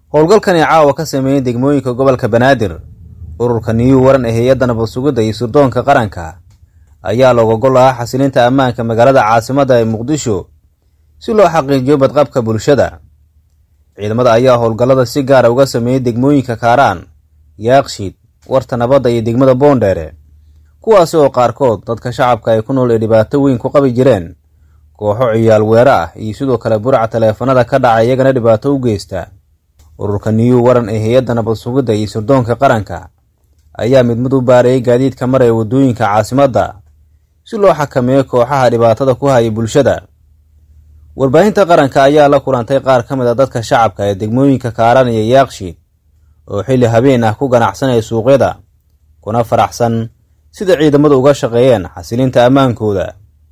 howlgalkani caawa ka sameeyey degmooyinka gobolka banaadir ururka niyuu waran ee hay-adda nabad sugidda iyo sirdoonka qaranka ayaa looga gol lahaa xasilinta ammaanka magaalada caasimadda ee muqdisho si loo xaqiijiyo badqabka bulshada ciidamada ayaa howlgallada si gaara uga sameeyey degmooyinka kaaraan yaaqshiid warta nabadda iyo degmada boondheere kuwaasi oo qaarkood dadka shacabka ay ku nool ee dhibaato weyn ku qabi jireen kooxo ciyaal weero ah iyo sidoo kale buraca taleefanada ka dhaca iyagana dhibaato u geysta ururka niyuu waran ee hay-adda nabad sugidda iyo sirdoonka qaranka ayaa mid mid u baareeyay gaadiidka mar ee waddooyinka caasimadda si loo xakameeyo kooxaha dhibaatada ku haya bulshada warbaahinta qaranka ayaa la kulantay qaar ka mid a dadka shacabka ee degmooyinka kaaraan iyo yaaqshiid oo xilli habeen ah ku ganacsanaya suuqyada kuna faraxsan sida ciidamadu uga shaqeeyeen xasilinta ammaankooda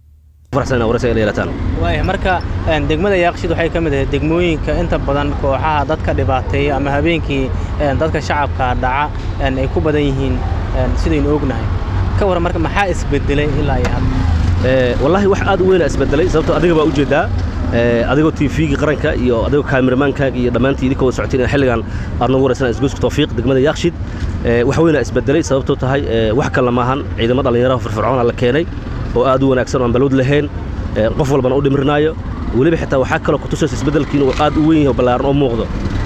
waaya marka degmada yaaqshiid waxay ka mid ahayd degmooyinka inta badan kooxaha dadka dhibaateeya ama habeenkii dadka shacabka dhaca ay ku badan yihiin sidaynu ognahay ka waran marka maxaa isbedelay ilaa iyo hadda wallaahi wax aad u weyna isbedelay sababtoo adiga baa ujeeddaa adigoo tvgii qaranka iyo adigoo kaamirmaankaaga iyo dhammaantii idinkoo socotiin in xilligan aad noogu waraysan isgoyska tawfiiq degmada yaaqshiid wax weyna isbedelay sababtoo tahay wax kalena maahan ciidamo dhallinyaraha firfircoona la keenay oo aad u wanaagsan oo aan balowd lahayn qof walbana u dhimirnaayo weliba xitaa waxaa kaloo kutusaysa isbeddelkiin uu aad u weyn yahay oo ballaaran oo muuqdo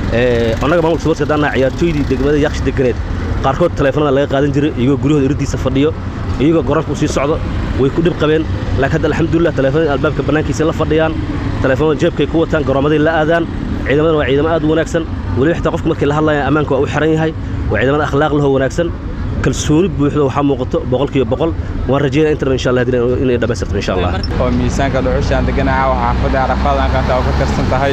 annaga maamulka sportska haddaan nahay ciyaartooydii degmada yaaqshi deganeed qaarkood taleefanada laga qaadan jiray iyagoo guryahooda iriddiisa fadhiyo iyagoo goranka u sii socdo way ku dhib qabeen laakiin hadda alxamdulillah taleefanada albaabka bannaankiisa la fadhiyaan taleefanada jeebkay ku wataan garoommaday la aadaan ciidamadana waa ciidamo aad u wanaagsan weliba xitaa qofka markii la hadlaya ammaanka waa u xiran yahay waa ciidamada akhlaaq lahoo wanaagsan kalsooni buuxdo waxaa muuqato boqolkiiba boqol waan rajeynaya intaba insha allah inay dhammaystirto insha allah oo miisaanka dhuxushaan deganaha waxaa xaafadda carafadan qaanta oo ka tirsan tahay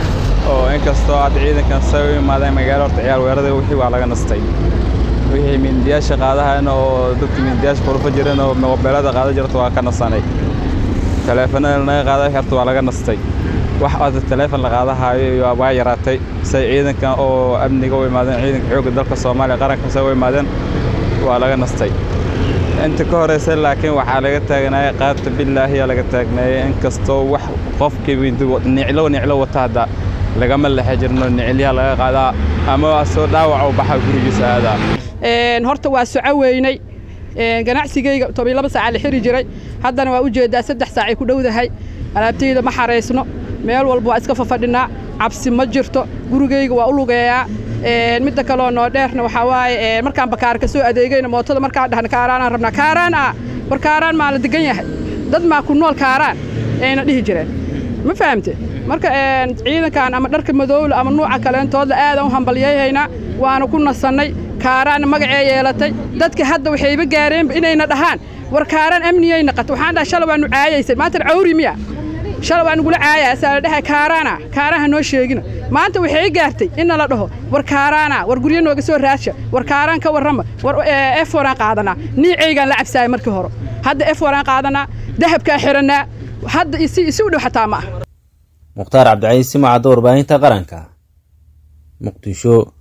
oo inkastoo aad ciidankan say u imaadeen magaalo horta ciyaar weerada wixii waa laga nastay wixii mindiyaasha qaadahayna oo dadka mindiyaasha qurufa jiran oo mobeelada qaada jirta waa ka nasanay taleefanada naga qaada horta waa laga nastay wax aad taleefon la qaadahaayo waa yaraatay say ciidankan oo amniga u imaadeen ciidanka xoogga dalka soomaaliya qaranka say u imaadeen waa laga nastay inta ka horaysa laakiin waxaa laga taagnaayay qaabta bilaahiyaa laga taagnaayay inkastoo wax qofkii niclo niclo wata hadda lagama lexe jirno nicilyaha laga qaadaa ama soo dhaawac u baxa gurigiisa aadaa horta waa soco weynay ganacsigayga toban laba saaca la xiri jiray haddana waa u jeeddaa saddex saacay ku dhowdahay alaabtayda ma xaraysno meel walba waa iska fafadhinaa cabsi ma jirto gurigayga waa u lugeeyaa midda kaloo noo dheerna waxaa waaye markaan bakaar ka soo adeegayna mootada markaan dhahna kaaraanaan rabnaa kaaraan ah war kaaraan maa la degan yahay dad maa ku nool kaaraan ayna dhihi jireen ma fahamte marka ciidankan ama dharka madowla ama nuuca kaleentoodla aadaan u hambalyeehaynaa waana ku nasannay kaaraanna magacee yeelatay dadka hadda waxayba gaareenba inayna dhahaan war kaaraan amniyay naqata waxaan dhaha shala waanu caayaysan maantana cawri miya shala waa nugula caaya asaa la dhahay kaaraana kaaraha noo sheegina maanta waxay gaartay in nala dhaho war kaaraana war guryo nooga soo raadsha war kaaraan ka warrama war f waraan qaadanaa niicaygaan la cabsaaya markii hore hadda f waraan qaadanaa dahabkaa xirannaa hadda isi isi u dhow xataa ma ah mukhtaar cabdicaiis simacadda warbaahinta qaranka muqdisho